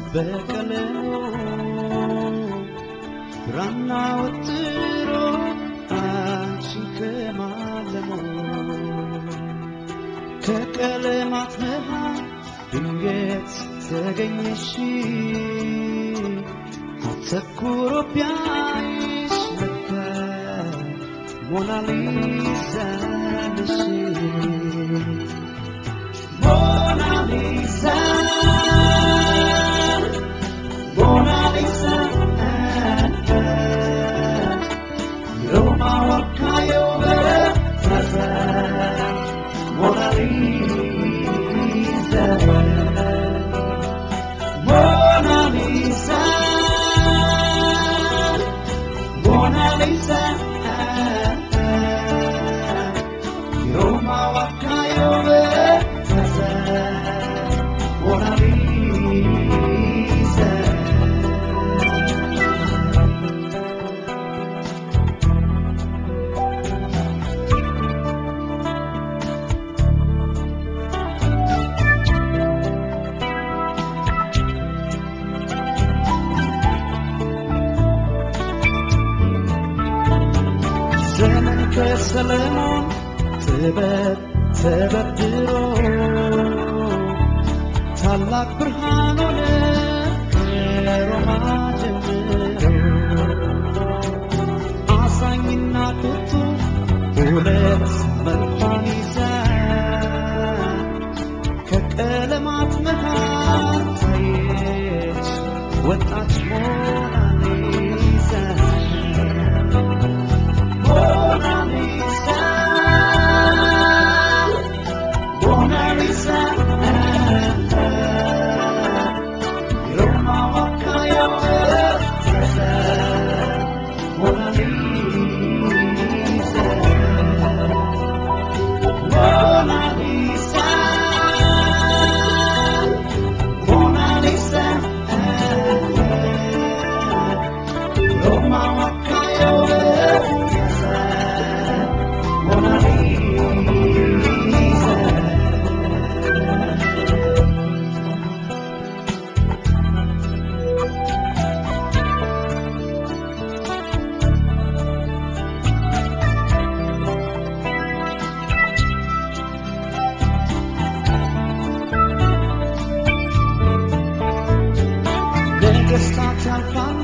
በቀለሙ ብራና ወጥሮ አንቺን ከማለሙ ከቀለማት መሃል ድንገት ተገኘሽ አተኩሮ ቢያይሽ ለካ ሞናሊዛ ነሽ ሞናሊዛ ሞናሊዛ Roma wakayo bere Mona Lisa Mona Lisa Mona Lisa Roma wakayo bere Mona Lisa ዘመን ከሰለሞን ጥበብ ተበድሮ ታላቅ ብርሃን ሆነ ከሮማ ጀምሮ አዛኝና ቁጡ ሁለት መልኳን ይዛ ከቀለማት መሃል ታየች ወጣች ሞናሊዛ Mona Lisa, Mona Lisa, Roma wakayo Mona Lisa, Mona Lisa, Mona Lisa, Roma wakayo Mona Lisa. ነገሥታት ያልፋሉ